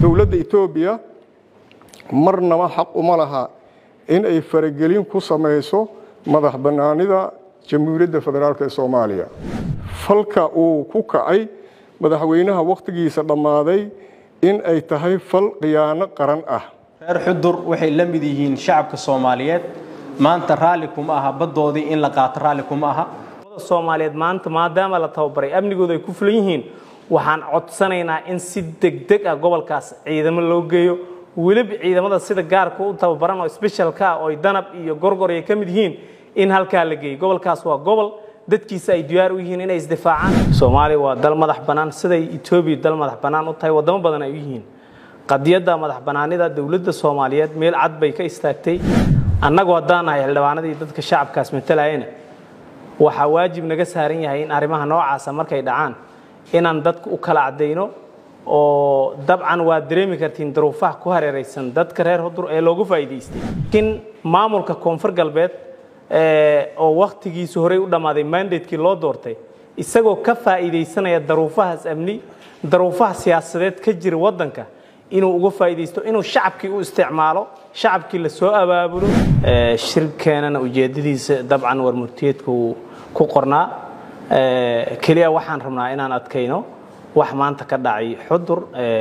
dowladda etoobiya marnaba xaq uma laha in ay faragelin ku samayso madax bannaanida jamhuuriyadda federaalk ee soomaaliya falka uu ku kacay madaxweynaha wakhtigiisa dhammaaday in ay tahay fal khiyaano qaran ah reer xudur waxay la mid yihiin shacabka soomaaliyeed maanta raalli kuma aha baddoodii in la qaato raalli kuma aha soomaaliyeed maanta maadaama la tababaray amnigooda ay ku fulan yihiin waxaan codsanaynaa in si degdeg ah gobolkaas ciidamo loo geeyo weliba ciidamada sida gaarka u tababaran oo sbeshalka ah oo danab iyo gorgor ay ka mid yihiin in halkaa la geeyo gobolkaas waa gobol dadkiisa ay diyaar u yihiin inay isdifaacaan soomaaliya waa dal madax bannaan siday etoobiya dal madax bannaan u tahay waddamo badan ay u yihiin qadiyadda madax bannaanida dowladda soomaaliyeed meel cad bay ka istaagtay annagu haddaan nahay xildhibaanadii dadka shacabkaas matalayana waxaa waajib naga saaran yahay in arrimaha noocaasa markay dhacaan inaan dadka u kala caddayno oo dabcan waa dareemi kartiin daruufaha ku hareeraysan dadka reer hudur ee loogu faa'iidaystay laakiin maamulka koonfur galbeed oo wakhtigiisu horey u dhammaaday mandatekii loo doortay isagoo ka faa'iidaysanaya daruufahaas amni daruufaha siyaasadeed ka jira waddanka inuu uga faa'iidaysto inuu shacabkii u isticmaalo shacabkii la soo abaabulo shirkeenana ujeeddadiisa dabcan warmurtiyeedku ku qornaa keliya waxaan rabnaa inaan adkayno wax maanta ka dhacay xudur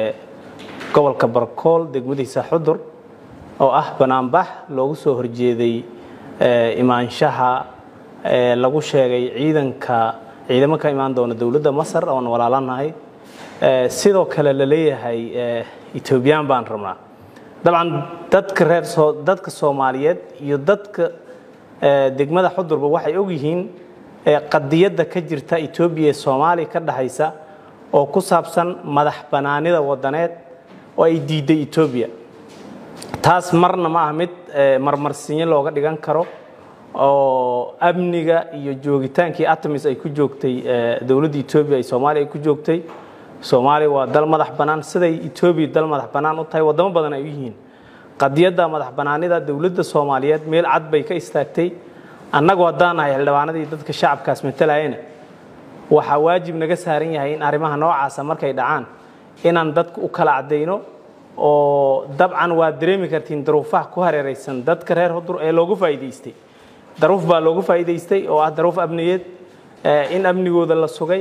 gobolka barkool degmadiisa xudur oo ah banaanbax loogu soo horjeeday imaanshaha lagu sheegay ciidanka ciidamo ka imaan doona dowladda masar oon walaalanahay sidoo kale la leeyahay etoobiyaan baan rabnaa dabcan dadka reer dadka soomaaliyeed iyo dadka degmada xudurba waxay og yihiin qadiyadda ka jirta etoobiya ee soomaaliya ka dhexaysa oo ku saabsan madax bannaanida wadaneed oo ay diidday etoobiya taas marna ma ah mid marmarsinyo looga dhigan karo oo amniga iyo joogitaankii atamis ay ku joogtay dowladda etoobiya ay soomaaliya ay ku joogtay soomaaliya waa dal madax bannaan siday etoobiya dal madax bannaan u tahay waddamo badan ay u yihiin qadiyadda madax bannaanida dowladda soomaaliyeed meel cad bay ka istaagtay annagu haddaan nahay xildhibaanadii dadka shacabkaas matalayana waxaa waajib naga saaran yahay in arrimaha noocaasa markay dhacaan inaan dadka u kala caddayno oo dabcan waa dareemi kartiin daruufaha ku hareeraysan dadka reer hudur ee loogu faa'iidaystay daruuf baa loogu faa'iidaystay oo ah daruuf amniyeed in amnigooda la sugay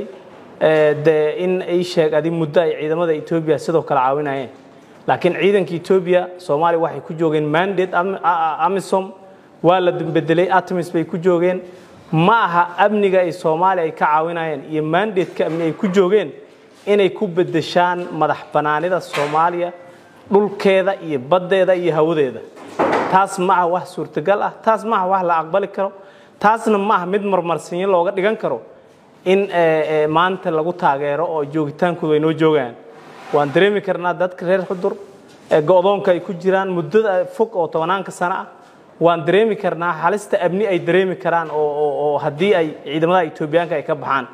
de in ay sheeg adi muddo ay ciidamada etoobiya sidoo kale caawinayeen laakiin ciidanka etoobiya soomaaliya waxay ku joogeen mandate amisom waa la bedelay atamis bay ku joogeen ma aha amniga ay soomaaliya ay ka caawinayeen iyo mandateka amni ay ku joogeen inay ku bedeshaan madax bannaanida soomaaliya dhulkeeda iyo baddeeda iyo hawadeeda taas ma aha wax suurtagal ah taas ma aha wax la aqbali karo taasna ma aha mid marmarsinyo looga dhigan karo in maanta lagu taageero oo joogitaankoodu ay noo joogaan waan dareemi karnaa dadka reer xudur go-doonka ay ku jiraan muddada fog oo tobanaanka sano ah waan dareemi karnaa halista amni ay dareemi karaan oo haddii ay ciidamada etoobiyaanka ay ka baxaan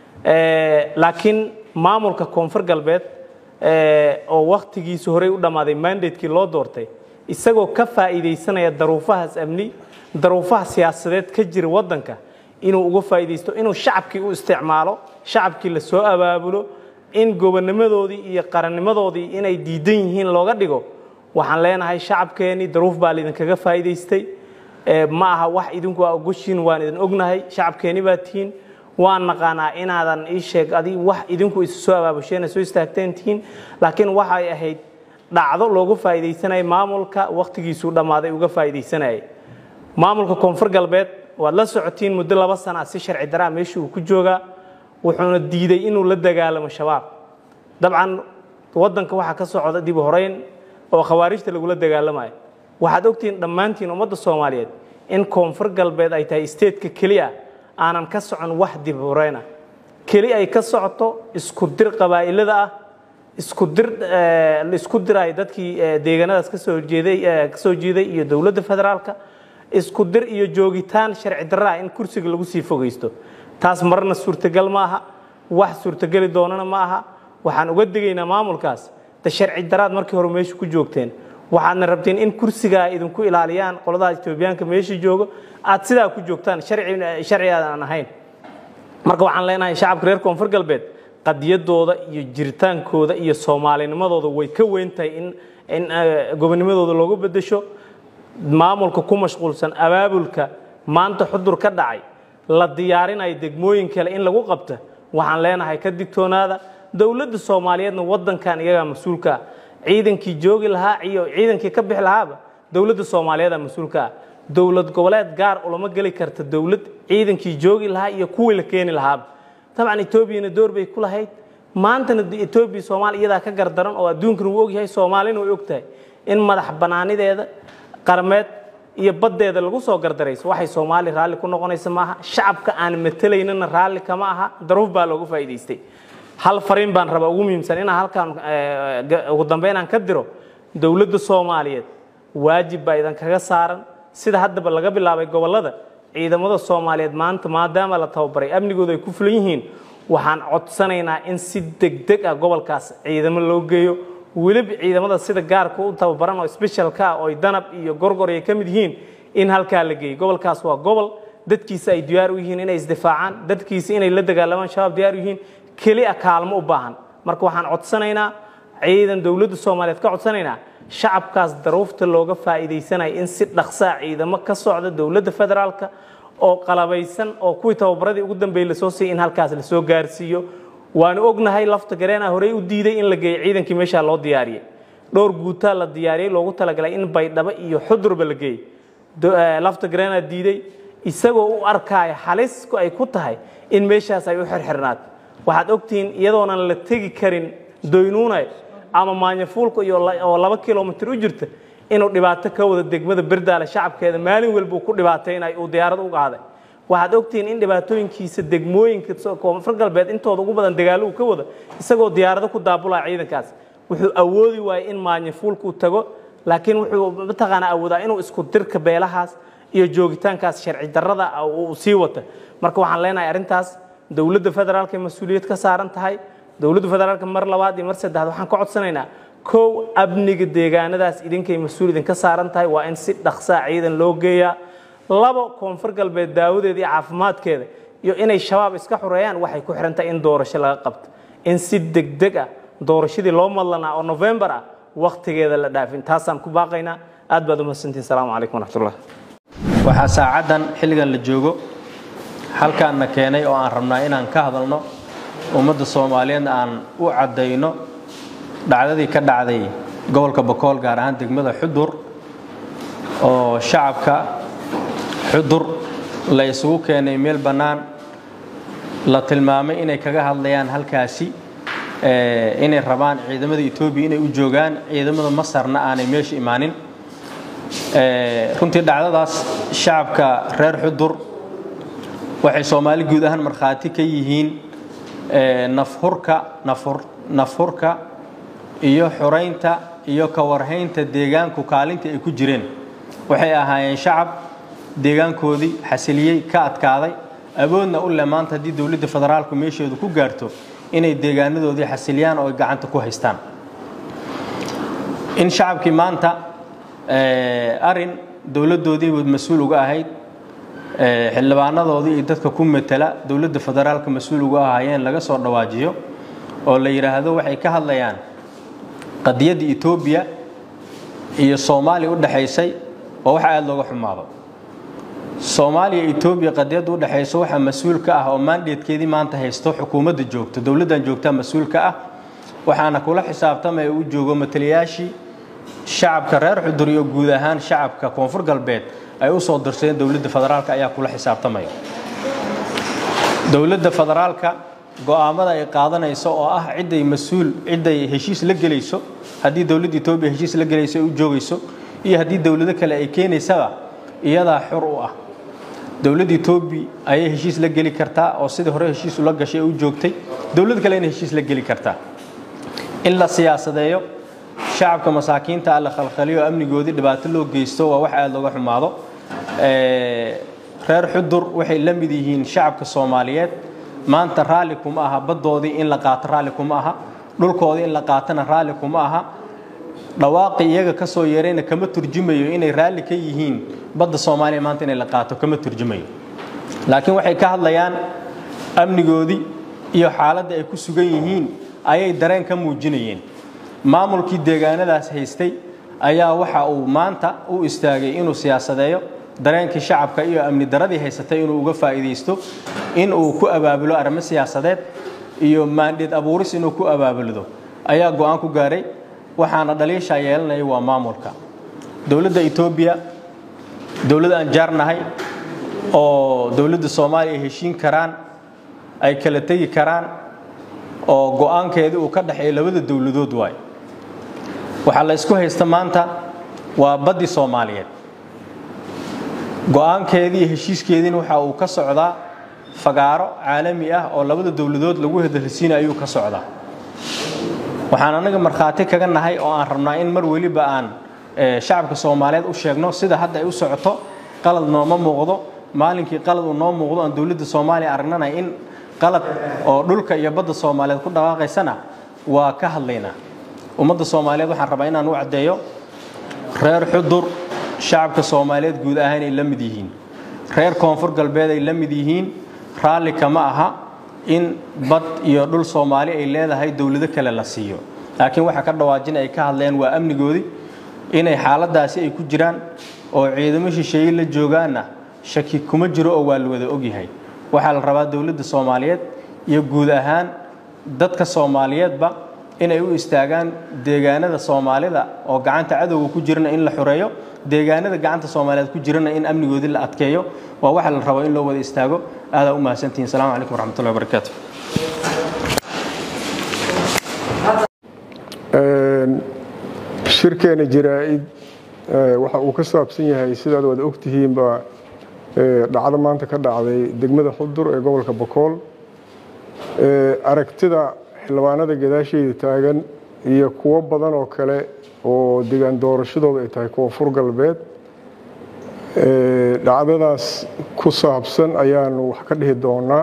laakiin maamulka koonfur galbeed oo wakhtigiisu horey u dhammaaday mandatekii loo doortay isagoo ka faa'iidaysanaya daruufahaas amni daruufaha siyaasadeed ka jira waddanka inuu uga faa'iidaysto inuu shacabkii u isticmaalo shacabkii la soo abaabulo in gobonnimadoodii iyo qarannimadoodii inay diidan yihiin looga dhigo waxaan leenahay shacabkeennii daruuf baa laidinkaga faa'iidaystay ma aha wax idinku aa ogoshiin waan idin ognahay shacabkeenni baa tihiin waan naqaanaa inaadan ii sheeg adi wax idinku isu soo abaabusheen soo istaagteen tihiin laakiin waxay ahayd dhacdo loogu faa'iidaysanaya maamulka wakhtigiisuu dhammaaday uga faa'iidaysanayay maamulka koonfur galbeed waad la socotiin muddo laba sana si sharci daraa meesha uu ku joogaa wuxuuna diiday inuu la dagaalamo shabaab dabcan waddanka waxaa ka socda dib horeyn oo khawaarijta lagula dagaalamayo waxaad ogtihiin dhammaantiin ummadda soomaaliyeed in koonfur galbeed ay tahay isteedka keliya aanan ka socon wax dib horeyna keli ay ka socoto isku dir qabaa'ilada ah isku dir isku dirayo dadkii deegaanadaas kasoo horjeeday kasoo jeeday iyo dowladda federaalka isku dir iyo joogitaan sharci darraa in kursiga lagu sii fogaysto taas marna suurtagal ma aha wax suurtageli doonana ma aha waxaan uga digaynaa maamulkaas de sharci daraad markii hore meesha ku joogteen waxaadna rabteen in kursiga ay idinku ilaaliyaan qoladaha etoobiyaanka meesha joogo aad sidaa ku joogtaan sharci aadan ahayn marka waxaan leenahay shacabka reer koonfur galbeed qadiyadooda iyo jiritaankooda iyo soomaalinimadooda way ka weyn tahay in in gobonimadooda looga bedesho maamulka ku mashquulsan abaabulka maanta xudur ka dhacay la diyaarinayo degmooyin kale in lagu qabta waxaan leenahay ka digtoonaada dowladda soomaaliyeedna wadankan iyagaa mas-uulka ah ciidankii joogi lahaa iyo ciidankii ka bixi lahaaba dowladda soomaaliyeeda mas-uulka ah dowlad goboleed gaar ulama geli karta dowlad ciidankii joogi lahaa iyo kuwii la keeni lahaaba dabcan etoobiyana door bay ku lahayd maantana etoobiya soomaaliya iyadaa ka gardaran oo adduunkana wuu ogyahay soomaalina way ogtahay in madax banaanideeda qarameed iyo baddeeda lagu soo gardarayso waxay soomaaliya raalli ku noqonaysa maaha shacabka aan matelaynana raalli kama aha daruuf baa looga faa'iidaystay hal fariin baan rabaa ugu muhiimsan inaan halkaan ugu dambeyn aan ka diro dowladda soomaaliyeed waajib baa idan kaga saaran sida haddaba laga bilaabay gobollada ciidamada soomaaliyeed maanta maadaama la tababaray amnigooda ay ku fulan yihiin waxaan codsanaynaa in si degdeg ah gobolkaas ciidamo loo geeyo weliba ciidamada sida gaarka u tababaran oo specialka ah oo danab iyo gorgor ay ka mid yihiin in halkaa la geeyo gobolkaas waa gobol dadkiisa ay diyaar u yihiin inay isdifaacaan dadkiisa inay la dagaalamaan shabaab diyaar u yihiin keliya kaalmo u baahan marka waxaan codsanaynaa ciidan dowladda soomaaliyeed ka codsanaynaa shacabkaas daruufta looga faa'iidaysanaya in si dhaqsaa ciidamo ka socda dowladda federaalka oo qalabaysan oo kuwii tababaradii ugu dambeeyey lasoo siiyay in halkaas lasoo gaarsiiyo waanu ognahay lafta gareena horey u diiday in la geeyo ciidankii meeshaa loo diyaariyey dhowr guutaa la diyaariyey loogu talagalay in baydhabo iyo xudurba la geeyo lafta gareena diiday isagoo u arkaya xalisku ay ku tahay in meeshaas ay u xirxirnaato waxaad ogtihiin iyadoonan la tegi karin doynuunay ama maanyafuulka iyo oo laba kilomitir u jirta inuu dhibaato ka wada degmada berdaale shacabkeeda maalin walba uu ku dhibaataynay uu diyaarad u qaaday waxaad ogtihiin in dhibaatooyinkiisa degmooyinka koonfur galbeed intooda ugu badan dagaalo uu ka wada isagoo diyaarado ku daabulaya ciidankaas wuxuu awoodi waayey in maanyafuulka uu tago laakiin wuxuu mataqaanaa awoodaa inuu isku dirka beelahaas iyo joogitaankaas sharci darrada uu sii wata marka waxaan leenahay arrintaas dowladda federaalka ay mas-uuliyad ka saaran tahay dowladda federaalka mar labaad iyo mar saddexaad waxaan ka codsanaynaa kow amniga deegaanadaas idinkay mas-uul idinka saaran tahay waa in si dhaqsaa ciidan loo geeyaa labo koonfur galbeed daawadeeda iyo caafimaadkeeda iyo inay shabaab iska xoreeyaan waxay ku xihan tahay in doorasho laga qabto in si degdeg ah doorashadii loo madlanaa oo novembar ah wakhtigeeda la dhaafin taasaan ku baaqaynaa aad baad umahadsantihin salaamu calaykum waraxmatullah waxaa saacaddan xilligan la joogo halkaanna keenay oo aan rabnaa inaan ka hadalno ummadda soomaaliyeedna aan u caddayno dhacdadii ka dhacday gobolka bokool gaar ahaan degmada xudur oo shacabka xudur la isugu keenay meel bannaan la tilmaamay inay kaga hadlayaan halkaasi inay rabaan ciidamada etoobiya inay u joogaan ciidamada masarna aanay meesha imaanin runtii dhacdadaas shacabka reer xudur waxay soomaali guud ahaan markhaati ka yihiin nafhurka nafhurka iyo xuraynta iyo ka warhaynta deegaanku kaalintii ay ku jireen waxay ahaayeen shacab deegaankoodii xasiliyey ka adkaaday awoodna u leh maanta haddii dowladda federaalku meesheedu ku gaarto inay deegaanadoodii xasiliyaan oo ay gacanta ku haystaan in shacabkii maanta arin dowladdoodii mas-uul uga ahayd xildhibaanadoodii iyo dadka ku matala dowladda federaalka mas-uul uga ahaayeen laga soo dhawaajiyo oo la yidhaahdo waxay ka hadlayaan qadiyadda etoobiya iyo soomaaliya u dhexaysay oo wax aada looga xumaado soomaaliya etoobiya qadiyadda u dhexayso waxaa mas-uul ka ah oo maandeedkeedii maanta haysto xukuumadda joogto dowladdan joogtaa mas-uul ka ah waxaana kula xisaabtamaya u joogo matalayaashii shacabka reer xudur iyo guud ahaan shacabka koonfur galbeed ay u soo dirsadeen dowladda federaalka ayaa kula xisaabtamaya dowladda federaalka go'aamada ay qaadanayso oo ah cidday mas-uul cidday heshiis la gelayso haddii dowladda etoobiya heshiis la gelayso ay u joogayso iyo haddii dowlado kale ay keenaysaba iyadaa xur u ah dowladda etoobiya ayay heshiis la geli kartaa oo sidii hore heshiis ula gashay u joogtay dowlad kale inay heshiis la geli kartaa in la siyaasadeeyo shacabka masaakiinta ah la khalkhaliyo amnigoodii dhibaato loo geysto waa wax aada looga xumaado reer xudur waxay la mid yihiin shacabka soomaaliyeed maanta raalli kuma aha baddoodii in la qaato raalli kuma aha dhulkoodii in la qaatana raalli kuma aha dhawaaqi iyaga ka soo yeerayna kama turjumayo inay raalli ka yihiin badda soomaaliya maanta inay la qaato kama turjumayo laakiin waxay ka hadlayaan amnigoodii iyo xaaladda ay ku sugan yihiin ayay dareen ka muujinayeen maamulkii deegaanadaas haystay ayaa waxa uu maanta u istaagay inuu siyaasadeeyo dareenkii shacabka iyo amni daradii haysatay inuu uga faa'iidaysto in uu ku abaabulo arrimo siyaasadeed iyo maandheed abuuris inuu ku abaabuldo ayaa go'aan ku gaaray waxaana dhaliishaa yeelanaya waa maamulka dowladda etoobiya dowlad aan jaarnahay oo dowladda soomaaliya ay heshiin karaan ay kala tegi karaan oo go'aankeedii uu ka dhexeeyo labada dowladood waay waxaa la isku haysta maanta waa baddii soomaaliyeed go'aankeedii iyo heshiiskeediina waxa uu ka socdaa fagaaro caalami ah oo labada dowladood lagu hadalsiina ayuu ka socdaa waxaan anaga markhaati kaga nahay oo aan rabnaa in mar weliba aan shacabka soomaaliyeed u sheegno sida hadda ay u socoto qalad nooma muuqdo maalinkii qalad uu noo muuqdo aan dowladda soomaaliya aragnana in qalad oo dhulka iyo badda soomaaliyeed ku dhaqaaqaysana waa ka hadlaynaa ummadda soomaaliyeed waxaan rabaa inaan u caddeeyo reer xudur shacabka soomaaliyeed guud ahaan ay la mid yihiin reer koonfur galbeed ay la mid yihiin raalli kama aha in bad iyo dhul soomaali ay leedahay dowlado kale la siiyo laakiin waxa ka dhawaajin ay ka hadleen waa amnigoodii inay xaaladaasi ay ku jiraan oo ciidamo shisheeye la joogaanna shaki kuma jiro oo waa la wada ogyahay waxaa la rabaa dowladda soomaaliyeed iyo guud ahaan dadka soomaaliyeedba inay u istaagaan deegaanada soomaalida oo gacanta cadowga ku jirana in la xoreeyo deegaanada gacanta soomaaliyeed ku jirana in amnigoodii la adkeeyo waa waxa la rabo in loo wada istaago aadaa u mahadsantihin asalaamu calaykum waraxmatullahi wabarakaatu shirkeena jaraa-id waxa uu ka saabsan yahay sidaad wada ogtihiinba dhacdo maanta ka dhacday degmada xudur ee gobolka bokool aragtida xildhibaanada gadaasheeda taagan iyo kuwo badan oo kale oo degaan doorashadooda ay tahay koonfur galbeed dhacdadaas ku saabsan ayaanu wax ka dhihi doonaa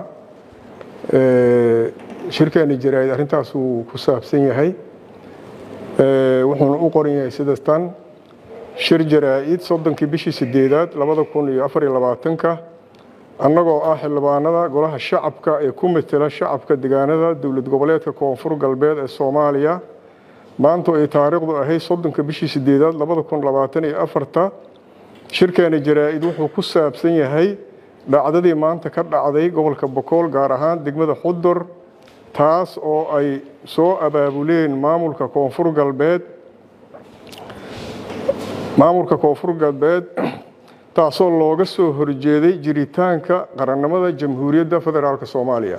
shirkeena jaraa-id arrintaas uu ku saabsan yahay wuxuuna u qoran yahay sida tan shir jaraa-id soddonkii bishii sideedaad labada kun iyo afar iyo labaatanka annagoo ah xildhibaanada golaha shacabka ee ku matela shacabka degaanada dowlad goboleedka koonfur galbeed ee soomaaliya maantu ay taariikhdu ahayd soddonka bishii sideedaad labada kun labaatan iyo afarta shirkeena jaraa-id wuxuu ku saabsan yahay dhacdadii maanta ka dhacday gobolka bokool gaar ahaan degmada xudur taas oo ay soo abaabuleen maamulka koonfur galbeed maamulka koonfur galbeed taasoo looga soo horjeeday jiritaanka qarannimada jamhuuriyadda federaalk soomaaliya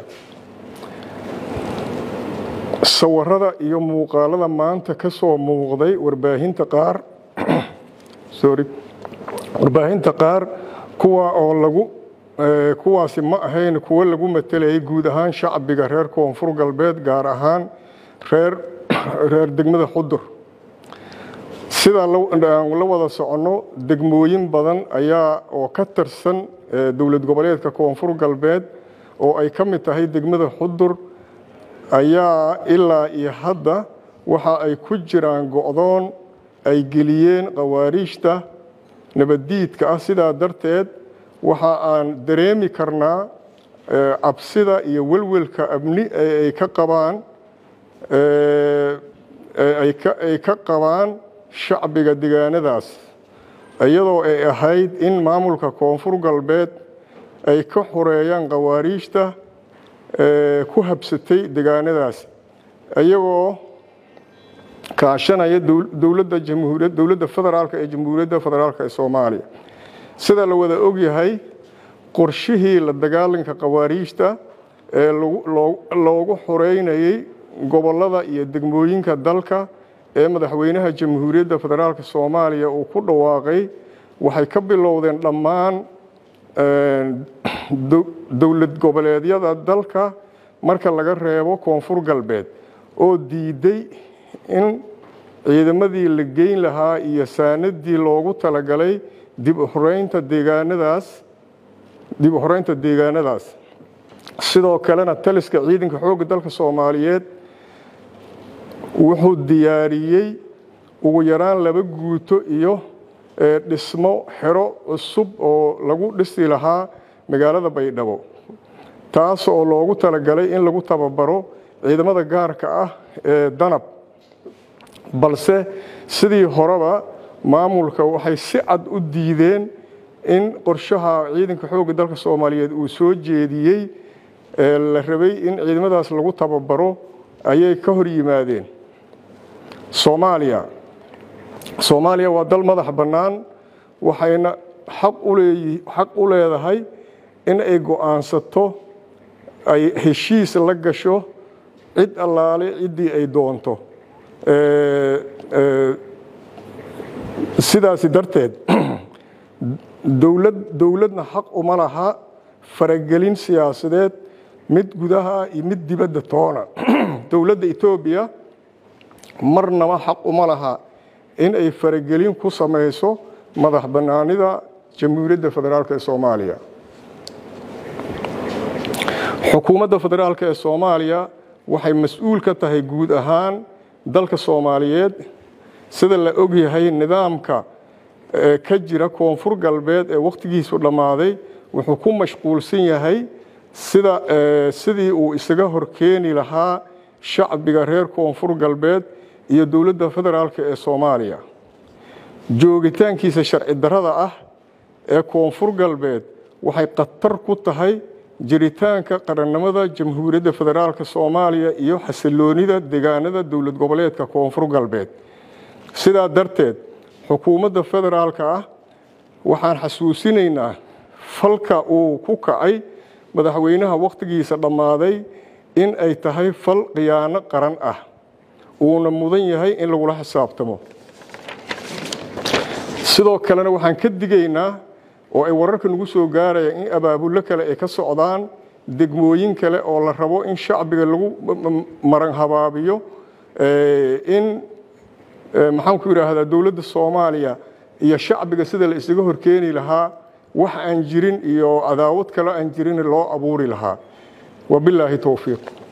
sawirada iyo muuqaalada maanta ka soo muuqday warbaahinta qaar sorry warbaahinta qaar kuwa oo lagu kuwaasi ma ahayn kuwo lagu matelayay guud ahaan shacbiga reer koonfur galbeed gaar ahaan reer reer degmada xudur sidaa la wada soconno degmooyin badan ayaa oo ka tirsan dowlad goboleedka koonfur galbeed oo ay ka mid tahay degmada xudur ayaa ilaa iyo hadda waxa ay ku jiraan go'doon ay geliyeen khawaariijta nabaddiidka ah sidaa darteed waxa aan dareemi karnaa cabsida iyo welwelka amni ee ay ka qabaan ay ka qabaan shacbiga degaanadaas iyadoo ay ahayd in maamulka koonfur galbeed ay ka xoreeyaan khawaariijta ku habsatay degaanadaas iyagoo kaashanaya dowladda jamhuuriyad dowladda federaalk ee jamhuuriyadda federaalk ee soomaaliya sida la wada ogyahay qorshihii la dagaalanka khawaariijta ee loogu xoreynayay gobollada iyo degmooyinka dalka ee madaxweynaha jamhuuriyadda federaalk soomaaliya uu ku dhawaaqay waxay ka bilowdeen dhammaan dowlad goboleedyada dalka marka laga reebo koonfur galbeed oo diiday in ciidamadii la geyn lahaa iyo saanadii loogu talagalay dib u xoreynta deegaanadaas dib u xoreynta deegaanadaas sidoo kalena taliska ciidanka xoogga dalka soomaaliyeed wuxuu diyaariyey ugu yaraan laba guuto iyo dhismo xero cusub oo lagu dhisi lahaa magaalada baydhabo taas oo loogu talagalay in lagu tababaro ciidamada gaarka ah ee danab balse sidii horeba maamulka waxay si cad u diideen in qorshaha ciidanka xoogga dalka soomaaliyeed uu soo jeediyey ee la rabay in ciidamadaas lagu tababaro ayay ka hor yimaadeen soomaaliya soomaaliya waa dal madax bannaan waxayna xaq xaq u leedahay in ay go'aansato ay heshiis la gasho cid allaale ciddii ay doonto sidaasi darteed dowlad dowladna xaq uma laha faragelin siyaasadeed mid gudaha iyo mid dibadda toona dowladda etoobiya marnaba xaq uma laha in ay faragelin ku samayso madax bannaanida jamhuuriyadda federaalk ee soomaaliya xukuumadda federaalk ee soomaaliya waxay mas-uul ka tahay guud ahaan dalka soomaaliyeed sida la ogyahay nidaamka ka jira koonfur galbeed ee wakhtigiisu dhammaaday wuxuu ku mashquulsan yahay sida sidii uu isaga horkeeni lahaa shacbiga reer koonfur galbeed iyo dowladda federaalk ee soomaaliya joogitaankiisa sharci darrada ah ee koonfur galbeed waxay khatar ku tahay jiritaanka qarannimada jamhuuriyadda federaalk soomaaliya iyo xasiloonida deegaanada dowlad goboleedka koonfur galbeed sidaa darteed xukuumadda federaalka ah waxaan xasuusinaynaa falka uu ku kacay madaxweynaha wakhtigiisa dhammaaday in ay tahay fal khiyaano qaran ah uuna mudan yahay in lagula xisaabtamo sidoo kalena waxaan ka digaynaa oo ay wararka nagu soo gaarayaan in abaabullo kale ay ka socdaan degmooyin kale oo la rabo in shacbiga lagu maran habaabiyo in maxaan ku yidhaahdaa dowladda soomaaliya iyo shacbiga sida la isaga horkeeni lahaa wax aan jirin iyo cadaawad kale aan jirin loo abuuri lahaa wabilaahi towfiiq